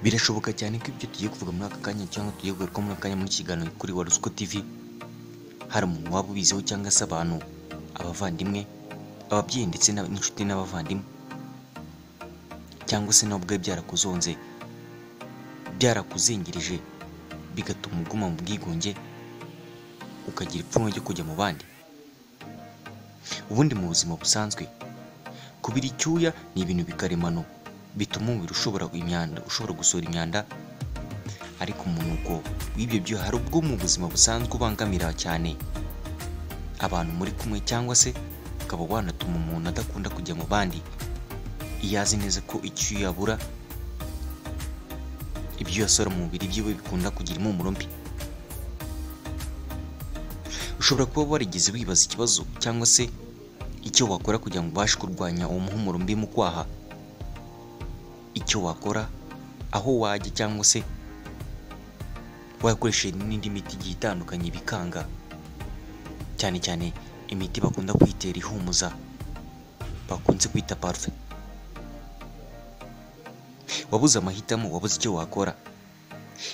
birashoboka cyane ko ibyo tugiye kuvuga muri aka kanya cyangwa tugiye kugaruka muri aka kanya muri kiganiro kuri wa ruswa tv hari umuntu waba ubiziho cyangwa se abantu abavandimwe ababyeyi ndetse n'ab- n'inshuti n'abavandimwe cyangwa se nawe ubwe byarakuzonze byarakuzingirije bigatuma uguma mu bwigunge ukagira ipfunwe ryo kujya mu bandi ubundi mu buzima busanzwe kubira icyuya ni ibintu bikaremano bituma umubiri ushobora imyanda ushobora gusohora imyanda ariko umunuko w'ibyo byuya hari ubwo mu buzima busanzwe ubangamira cyane abantu muri kumwe cyangwa se ukaba wanatuma umuntu adakunda kujya mu bandi iyo azi neza ko icyuya abura ibyo yasohora mu mubiri byiwe bikunda kugira impumuro mbi ushobora kuba warigeze wibaza ikibazo cyangwa se icyo wakora kugira ngo ubashe kurwanya uwo muhumuro mbi mu kwaha icyo wakora aho wajya cyangwa se wakoresheje n'indi miti igiye itandukanye bikanga cyane cyane imiti bakunda kwitera ihumuza bakunze kwita parufe wabuze amahitamo wabuze icyo wakora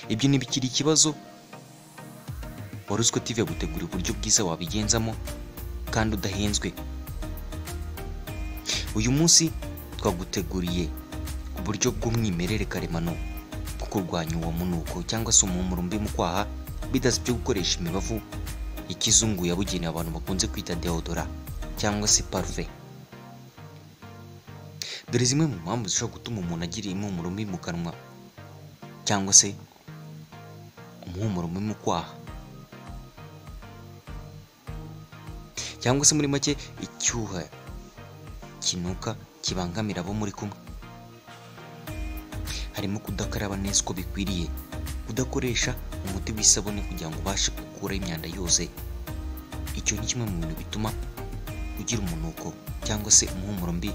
ibyo ntibikiri ikibazo wari uziko TV yaguteguriye uburyo bwiza wabigenzamo kandi udahenzwe uyu munsi twaguteguriye uburyo bw'umwimerere karemano bwo kurwanya uwo munuko cyangwa se umuhumuro mbi mu kwaha bidasabye gukoresha imibavu ikizungu yabugenewe abantu bakunze kwita deodora cyangwa se parufe dore zimwe mu mpamvu zishobora gutuma umuntu agira impumuro mbi mu kanwa cyangwa se umuhumuro mubi mu kwaha cyangwa se muri make icyuha kinuka kibangamira abo muri kumwe harimo kudakaraba neza uko bikwiriye kudakoresha umuti w'isabune kugira ngo ubashe gukuraho imyanda yose icyo ni kimwe mu bintu bituma ugira umunuko cyangwa se umuhumuro mbi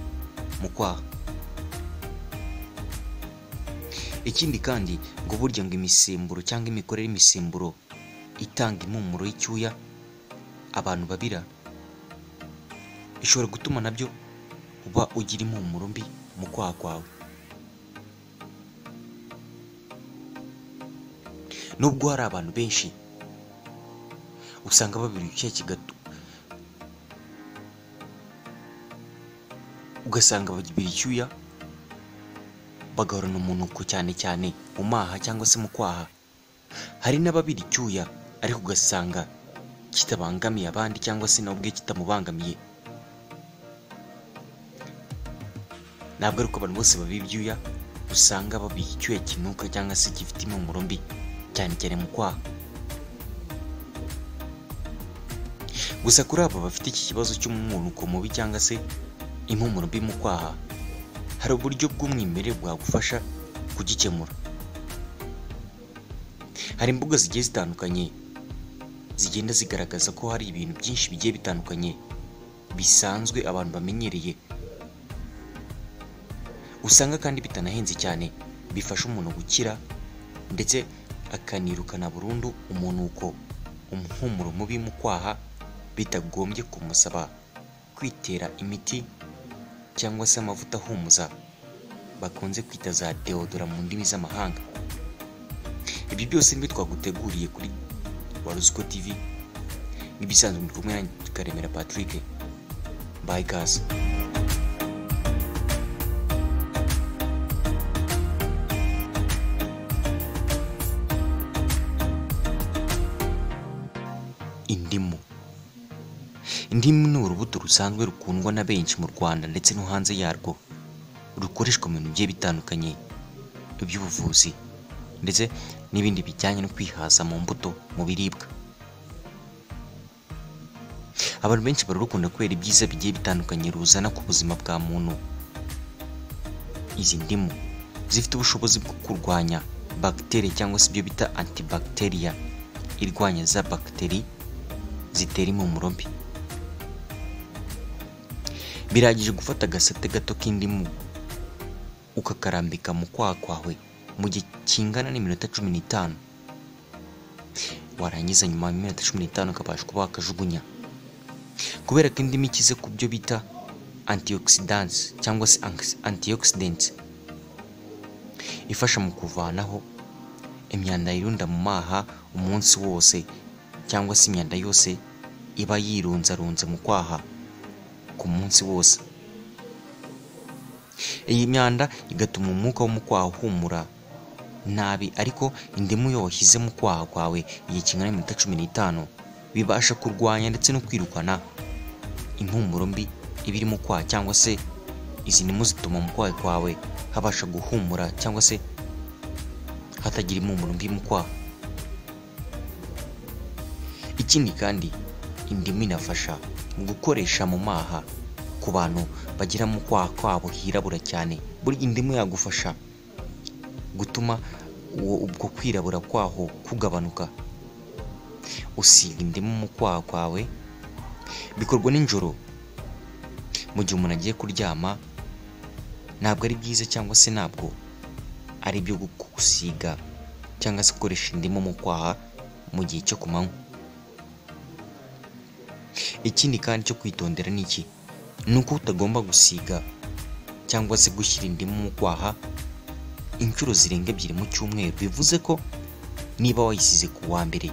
mu kwaha ikindi kandi ngo burya ngo imisemburo cyangwa imikorere y'imisemburo itanga impumuro y'icyuya abantu babira ishobora gutuma nabyo uba ugira impumuro mbi mu kwaha kwawe nubwo hari abantu benshi usanga babira icyuya kigatu ugasanga babira icyuya bagahorana umunuko cyane cyane mu maha cyangwa se mu kwaha hari n'ababira icyuya ariko ugasanga kitabangamiye abandi cyangwa se nawe ubwe kitamubangamiye ntabwo ari uko abantu bose babiba ibyuya usanga babiha icyuya kinuka cyangwa se gifite impumuro mbi cyane cyane mu kwaha gusa kuri abo bafite iki kibazo cy'umunuko mubi cyangwa se impumuro mbi mu kwaha hari uburyo bw'umwimerere bwagufasha kugikemura hari imbuga zigiye zitandukanye zigenda zigaragaza ko hari ibintu byinshi bigiye bitandukanye bisanzwe abantu bamenyereye usanga kandi bitanahenze cyane bifasha umuntu gukira ndetse akanirukana burundu umunuko umuhumuro mubi mu kwaha bitagombye kumusaba kwitera imiti cyangwa se amavuta ahumuza bakunze kwita za deodora mu ndimi z'amahanga ibyo byose nibyo twaguteguriye kuri waruziko tv nk'ibisanzwe muri kumwe nanjye karemera patrick bayi kazi indimu indimu ni urubuto rusanzwe rukundwa na benshi mu rwanda ndetse no hanze yarwo rukoreshwa mu bintu bigiye bitandukanye iby'ubuvuzi ndetse n'ibindi bijyanye no kwihaza mu mbuto mu biribwa abantu benshi bararukunda kubera ibyiza bigiye bitandukanye ruzana ku buzima bwa muntu izi ndimu zifite ubushobozi bwo kurwanya bagiteri cyangwa se ibyo bita antibacteria irwanya za bagiteri zitera impumuro mbi biragije gufata agasate gato k'indimu ukakarambika mu kwaha kwawe mu gihe kingana n'iminota cumi n'itanu warangiza nyuma y'iminota cumi n'itanu ukabasha kuba wakajugunya kubera ko indimu ikize ku byo bita antioxidants cyangwa se antioxidants ifasha mu kuvanaho imyanda yirunda mu maha umunsi wose cyangwa se imyanda yose iba yirunzarunze mu kwaha ku munsi wose iyi myanda igatuma umwuka wo mu kwaha uhumura nabi ariko indimu iyo washyize mu kwaha kwawe igihe kingana n'iminota cumi n'itanu bibasha kurwanya ndetse no kwirukana impumuro mbi iba iri mu kwaha cyangwa se izi ndimu zituma mu kwaha kwawe habasha guhumura cyangwa se hatagira impumuro mbi mu kwaha ikindi kandi indimu inafasha mu gukoresha mu maha ku bantu bagira mu kwaha kwabo hirabura cyane burya indimu yagufasha gutuma uwo ubwo kwirabura kwaho kugabanuka usiga indimu mu kwaha kwawe bikorwa nijoro mu gihe umuntu agiye kuryama ntabwo ari byiza cyangwa se ntabwo ari byo gusiga cyangwa se gukoresha indimu mu kwaha mu gihe cyo ku manywa ikindi kandi cyo kwitondera ni iki ni uko utagomba gusiga cyangwa se gushyira indimu mu kwaha inshuro zirenga ebyiri mu cyumweru bivuze ko niba wayisize ku wa mbere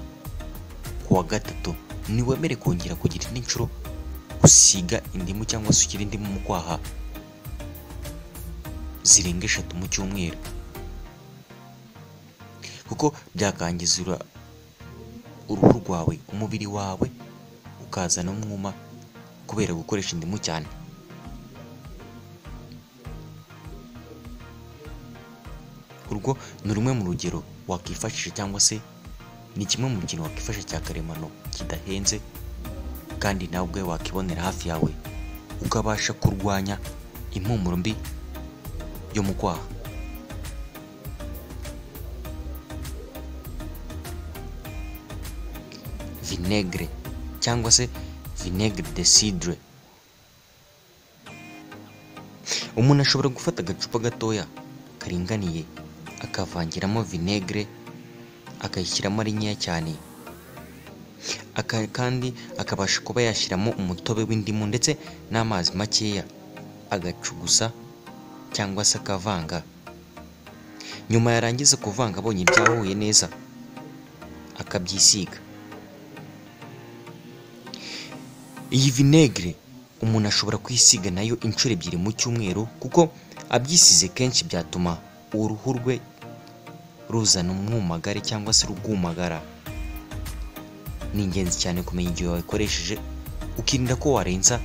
ku wa gatatu ntiwemere kongera kugira indi nshuro usiga indimu cyangwa se ushyira indimu mu kwaha zirenga eshatu mu cyumweru kuko byakangizura uruhu rwawe umubiri wawe ukazana umwuma kubera gukoresha indimu cyane urwo ni rumwe mu rugero wakwifashisha cyangwa se ni kimwe mu kintu wakwifashisha cya karemano kidahenze kandi nawe ubwe wakibonera hafi yawe ukabasha kurwanya impumuro mbi yo mu kwaha vinegere cyangwa se vinegere de sidre umuntu ashobora gufata agacupa gatoya karinganiye akavangiramo vinegere akayishyiramo ari nkeya cyane kandi akabasha kuba yashyiramo umutobe w'indimu ndetse n'amazi makeya agacugusa cyangwa se akavanga nyuma yarangiza kuvanga abonye ibyahuye neza akabyisiga iyi vinegere umuntu ashobora kwisiga nayo inshuro ebyiri mu cyumweru kuko abyisize kenshi byatuma uruhu rwe ruzana umwumagare cyangwa se rugumagara ni ingenzi cyane kumenya igihe wayikoresheje ukirinda ko warenza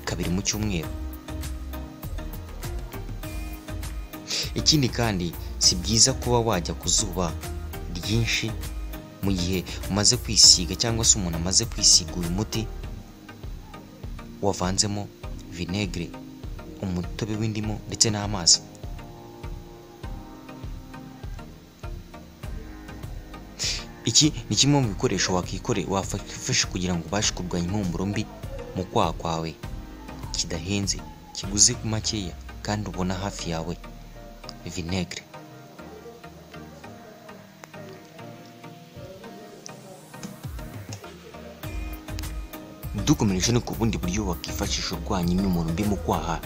kabiri mu cyumweru ikindi kandi si byiza kuba wajya ku zuba ryinshi mu gihe umaze kwisiga cyangwa se umuntu amaze kwisiga uyu muti wavanzemo vinegere umutobe w'indimu ndetse n'amazi iki ni kimwe mu bikoresho wakikore wafasha kugira ngo ubashe kurwanya impumuro mbi mu kwaha kwawe kidahenze kiguze ku makeya kandi ubona hafi yawe vinegere dukomereje ni ku bundi buryo wakifashisha urwanya imyumuro mbi mu kwaha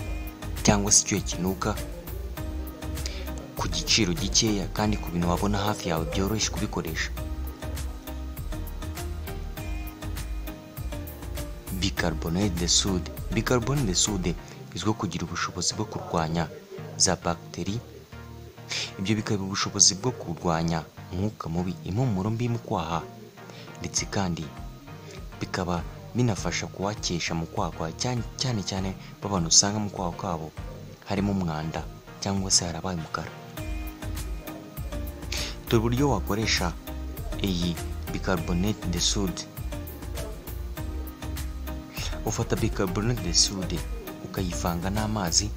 cyangwa se icyuya kinuka ku giciro gikeya kandi ku bintu wabona hafi yawe byoroshye kubikoresha bicarbonate de sude bicarbonate de sude izwiho kugira ubushobozi bwo kurwanya za bagiteri ibyo bikaba ubushobozi bwo kurwanya umwuka mubi impumuro mbi mu kwaha ndetse kandi bikaba binafasha kuwakesha mu kwakwa cyane cyane b'abantu usanga mu kwaha kwabo harimo umwanda cyangwa se harabaye umukara dore uburyo wakoresha iyi bicarbonate de sude ufata bicarbonate de sude ukayivanga n'amazi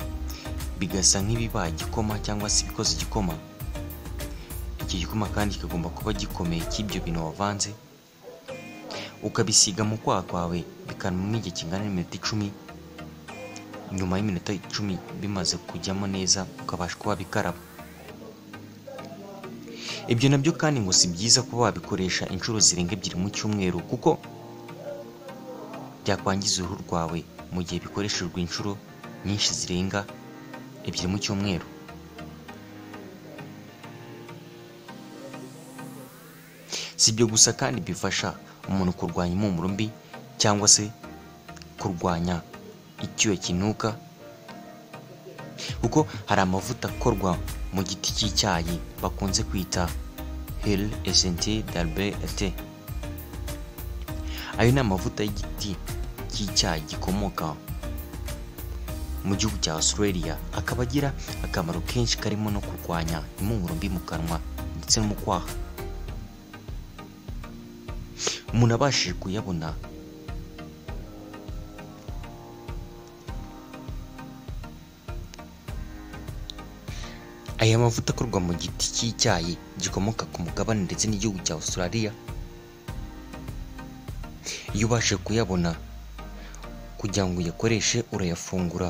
bigasa nk'ibibaye igikoma cyangwa se ibikoze igikoma iki gikoma kandi kikagomba kuba gikomeye cy'ibyo bintu wavanze ukabisiga mu kwaha kwawe bikanuma igihe kingana n'iminota icumi nyuma y'iminota icumi bimaze kujyamo neza ukabasha kuba bikaraba ibyo nabyo kandi ngo si byiza kuba wabikoresha inshuro zirenga ebyiri mu cyumweru kuko byakwangiza uruhu rwawe mu gihe bikoreshejwe inshuro nyinshi zirenga ebyiri mu cyumweru si ibyo gusa kandi bifasha umuntu kurwanya impumuro mbi cyangwa se kurwanya icyuya kinuka kuko hari amavuta akorwa mu giti cy'icyayi bakunze kwita heli esenti darbe ete ayo ni amavuta y'igiti cy'icyayi gikomoka mu gihugu cya Australia akaba agira akamaro kenshi karimo no kurwanya impumuro mbi mu kanwa ndetse no mu kwaha umuntu abashije kuyabona aya mavuta akorwa mu giti cy'icyayi gikomoka ku mugabane ndetse n'igihugu cya Australia iyo ubashije kuyabona kugira ngo uyakoreshe urayafungura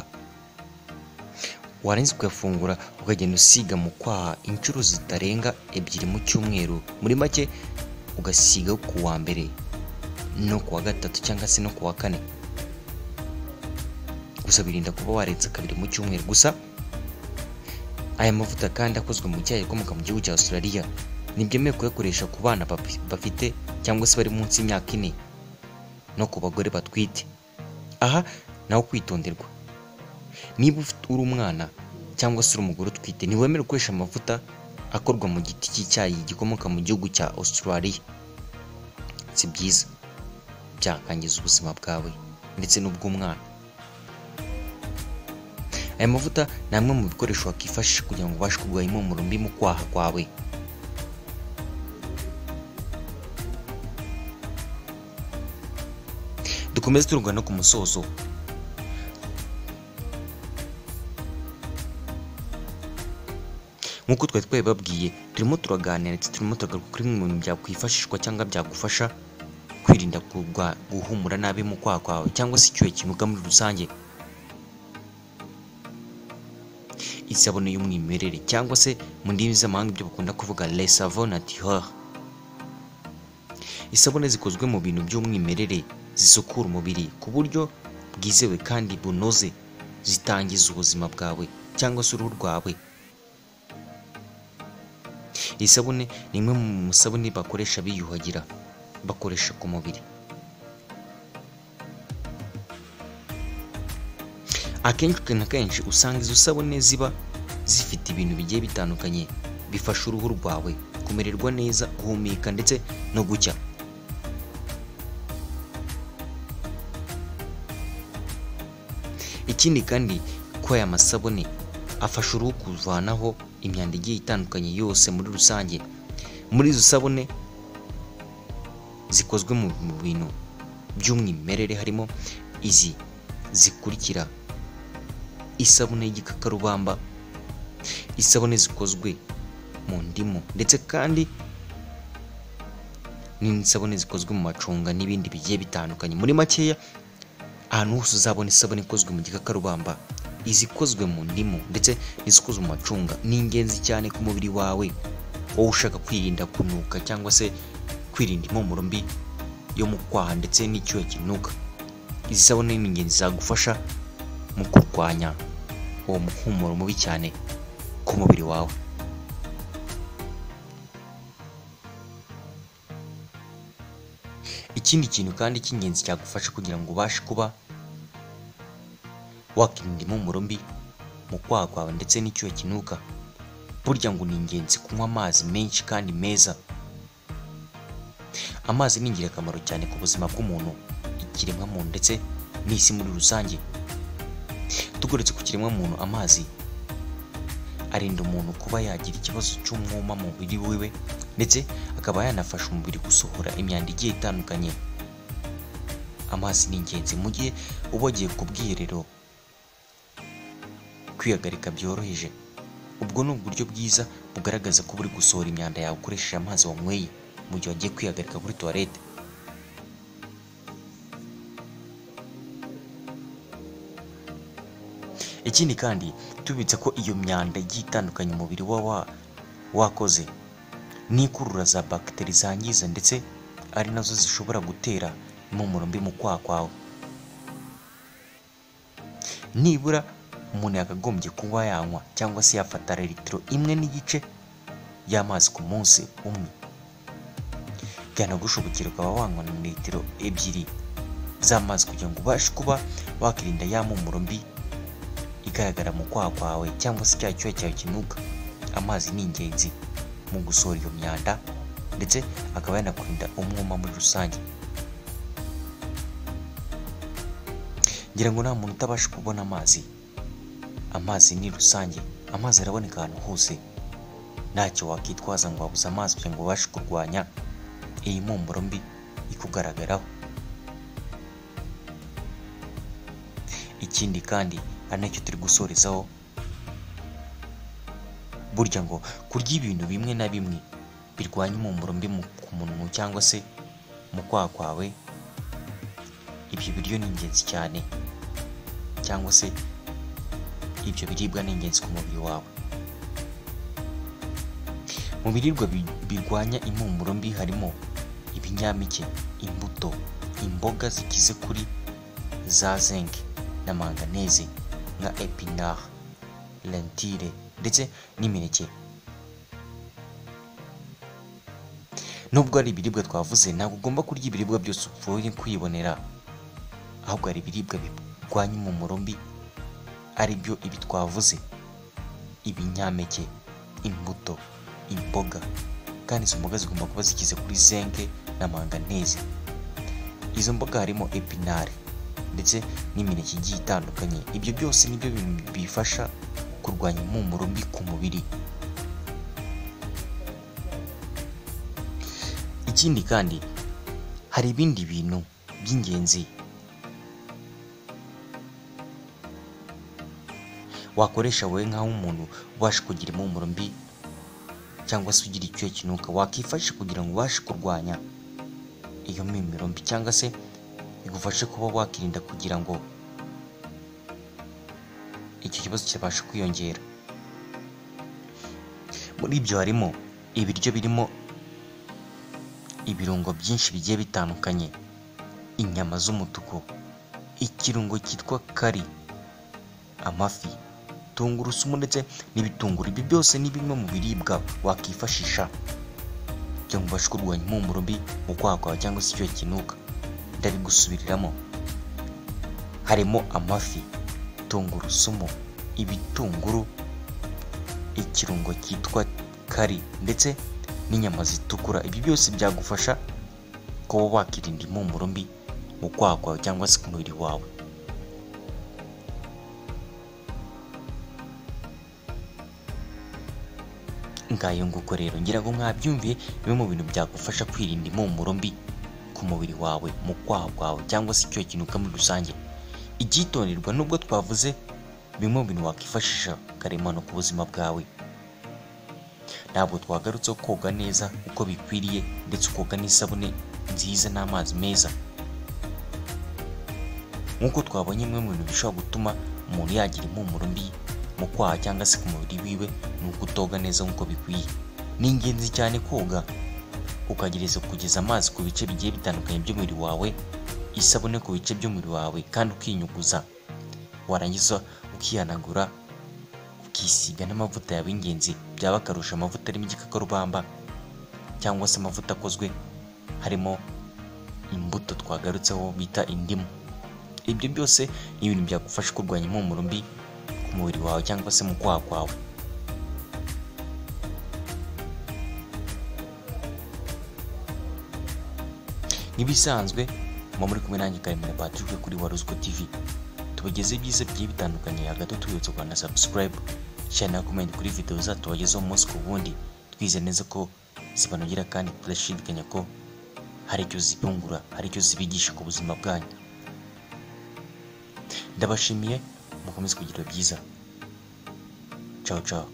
warenza kuyafungura ukagenda usiga mu kwaha inshuro zitarenga ebyiri mu cyumweru muri make ugasiga ku wa mbere no ku wa gatatu cyangwa se no ku wa kane gusa birinda kuba warenza kabiri mu cyumweru gusa aya mavuta kandi akozwe mu cyayi akomoka mu gihugu cya Australia ntibyemewe kuyakoresha ku bana bap- bafite cyangwa se bari munsi y'imyaka ine no ku bagore batwite aha naho kwitonderwa niba ufite uri umwana cyangwa se uri umugore utwite ntiwemerewe gukoresha amavuta akorwa mu giti cy'icyayi gikomoka mu gihugu cya Australia si byiza byakangiza ubuzima bwawe ndetse n'ubw'umwana aya mavuta ni amwe mu bikoresho wakifashisha kugira ngo ubashe kurwanya impumuro mbi mu kwaha kwawe dukomeze turugana no ku musozo nk'uko twari twabibabwiye turimo turaganira ndetse turimo turagaruka kuri bimwe mu bintu byakwifashishwa cyangwa byagufasha kwirinda kurwa- guhumura nabi mu kwaha kwawe cyangwa se icyuya kinuka muri rusange isabune y'umwimerere cyangwa se mu ndimi z'amahanga ibyo bakunda kuvuga les savons naturels isabune zikozwe mu bintu by'umwimerere zisukura umubiri ku buryo bwizewe kandi bunoze zitangiza ubuzima bwawe cyangwa se uruhu rwawe iyi sabune ni imwe mu masabune bakoresha biyuhagira bakoresha ku mubiri akenshi na kenshi usanga izo sabune ziba zifite ibintu bigiye bitandukanye bifasha uruhu rwawe kumererwa neza guhumeka ndetse no gucya ikindi kandi ko aya masabune afasha uruhu kuvanaho imyanda igiye itandukanye yose muri rusange muri izo sabune zikozwe mu mu bintu by'umwimerere harimo izi zikurikira isabune y'igikakarubamba isabune zikozwe mu ndimu ndetse kandi n'isabune zikozwe mu macunga n'ibindi bigiye bitandukanye muri makeya ahantu hose uzabona isabune ikozwe mu gikakarubamba izikozwe mu ndimu ndetse n'izikozwe mu macunga ni ingenzi cyane ku mubiri wawe wowe ushaka kwirinda kunuka cyangwa se kwirinda impumuro mbi yo mu kwaha ndetse n'icyuya kinuka izi sabune ni ingenzi zagufasha mu kurwanya uwo muhumuro mubi cyane ku mubiri wawe ikindi kintu kandi cy'ingenzi cyagufasha kugira ngo ubashe kuba wakirinda impumuro mbi mu kwaha kwawe ndetse n'icyuya kinuka burya ngo ni ingenzi kunywa amazi menshi kandi meza amazi ni ingirakamaro cyane ku buzima bw'umuntu ikiremwamuntu ndetse n'isi muri rusange tugoretse ku kiremwamuntu amazi arinda umuntu kuba yagira ikibazo cy'umwuma mu mubiri wiwe ndetse akaba yanafasha umubiri gusohora imyanda igiye itandukanye amazi ni ingenzi mu gihe uba wagiye ku bwiherero kwihagarika byoroheje ubwo ni uburyo bwiza bugaragaza ko buri gusohora imyanda yawe ukoresheje amazi wanyweye mu gihe wagiye kwihagarika kuri tuwarete ikindi kandi tubibutse ko iyo myanda igiye itandukanye umubiri uba wa wakoze n'ikurura za bagiteri zangiza ndetse ari nazo zishobora gutera impumuro mbi mu kwaha kwawe nibura umuntu yakagombye kuba yanywa cyangwa se yafata litiro imwe n'igice y'amazi ku munsi umwe byanagusha ubukira ukaba wanywa na litiro ebyiri z'amazi kugira ngo ubashe kuba wakirinda ya mpumuro mbi igaragara mu kwaha kwawe cyangwa se cya cyuya cyawe kinuka amazi ni ingenzi mu gusohora iyo myanda ndetse akaba yanakurinda umwuma muri rusange ngira ngo nta muntu utabasha kubona amazi amazi ni rusange amazi araboneka ahantu hose ntacyo wakitwaza ngo wabuze amazi kugira ngo ubashe kurwanya iyi mpumuro mbi ikugaragaraho ikindi kandi ari nacyo turi gusorezaho burya ngo kurya ibintu bimwe na bimwe birwanya impumuro mbi mu- ku munwa cyangwa se mu kwaha kwawe ibyo biryo ni ingenzi cyane cyangwa se ibyo biribwa ni ingenzi ku mubiri wawe mu biribwa bi- birwanya impumuro mbi harimo ibinyampeke imbuto imboga zikize kuri za zinc na manganese nka epinard lentille ndetse n'imineke nubwo ari ibiribwa twavuze ntabwo ugomba kurya ibiribwa byose upfuye kwibonera ahubwo hari ibiribwa birwanya impumuro mbi ari byo ibi twavuze ibinyampeke imbuto imboga kandi izo mboga zigomba kuba zikize kuri zenke na manganese izo mboga harimo epinari ndetse n'imineke igiye itandukanye ibyo byose nibyo bintu bifasha kurwanya impumuro mbi ku mubiri ikindi kandi hari ibindi bintu by'ingenzi wakoresha wowe nk'aho umuntu ubasha kugira impumuro mbi cyangwa se ugira icyuya kinuka wakifashisha kugira ngo ubashe kurwanya iyo mimiro mbi cyangwa se bigufashe kuba wakirinda kugira ngo icyo kibazo kibashe kwiyongera muri ibyo harimo ibiryo birimo ibirungo byinshi bigiye bitandukanye inyama z'umutuku ikirungo cyitwa kari amafi tungurusumu ndetse n'ibitunguru ibi byose ni bimwe mu biribwa wakifashisha kugira ngo ubashe kurwanya impumuro mbi mu kwaha kwawe cyangwa se icyo kinuka ndabigusubiriramo harimo amafi tungurusumu ibitunguru ikirungo cyitwa kari ndetse n'inyama zitukura ibi byose byagufasha kuba wakirinda impumuro mbi mu kwaha kwawe cyangwa se ku mubiri wawe ngayo nguko rero ngira ngo mwabyumviye bimwe mu bintu byagufasha kwirinda impumuro mbi ku mubiri wawe mu kwaha kwawe cyangwa se icyo kinuka muri rusange icyitonderwa nubwo twavuze bimwe mu bintu wakwifashisha karemano ku buzima bwawe ntabwo twagarutseho koga neza uko bikwiriye ndetse ukoga n'isabune nziza n'amazi meza nk'uko twabonye bimwe mu bintu bishobora gutuma umuntu yagira impumuro mbi mu kwaha cyangwa se ku mubiri wiwe ni ukutoga neza nk'uko bikwiye ni ingenzi cyane koga ukagereza kugeza amazi ku bice bigiye bitandukanye by'umubiri wawe isabune ku bice by'umubiri wawe kandi ukinyuguza warangiza ukihanagura ukisiga n'amavuta yawe y'ingenzi byaba akarusha amavuta arimo igikakarubamba cyangwa se amavuta akozwe harimo imbuto twagarutseho bita indimu ibyo byose ni ibintu byagufasha kurwanya impumuro mbi ku mubiri wawe cyangwa se mu kwaha kwawe nk'ibisanzwe muba muri kumwe nanjye karemano patrick kuri waruziko tv tubageze ibyiza bigiye bitandukanye hagati tubibutsa rwanda subscribe share na comment kuri video zacu tubagezeho umunsi ku wundi twizeye neza ko zibanogera kandi tudashidikanya ko hari icyo zibungura hari icyo zibigisha ku buzima bwanyu ndabashimiye mukomeze kugira byiza ciao ciao